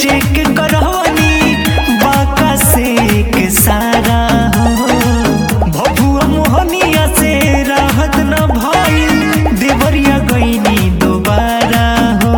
check करवनी बाका से के सारा हो भभुआ मोहनिया से राहत न भइल देवरिया गईनी दोबारा हो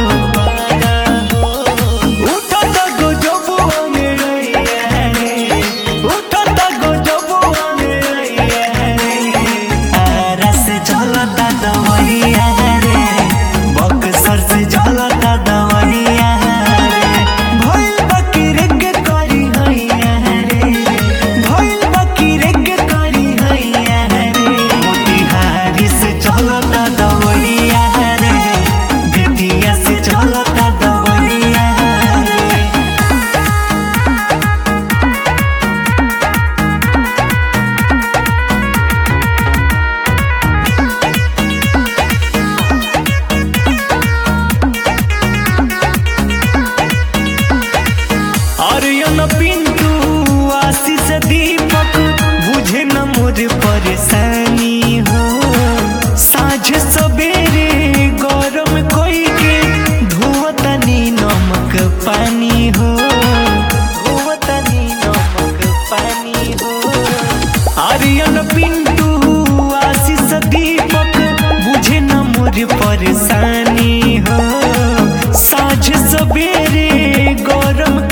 उठत गजबुआ में रहिया रे उठत गजबुआ में रहिया रे आरा से चलता दवरिया रे बक्सर से चलता दवरिया रे भइल बकीरे के करी हैया रे भइल बकीरे के करी हैया रे मोतिहारी से चलता दवरिया रे बेतिया से चलता दवरिया रे आर्यन पिंटू आशीष दीपक बुझे न मोर परेशानी हो साझ सवेरे गरम कोई के धोवतनी नमक पानी हो धोवतनी नमक पानी हो आर्यन पिंटू आशीष दीपक बुझे न मोर परेशानी हो साझ सवेरे गरम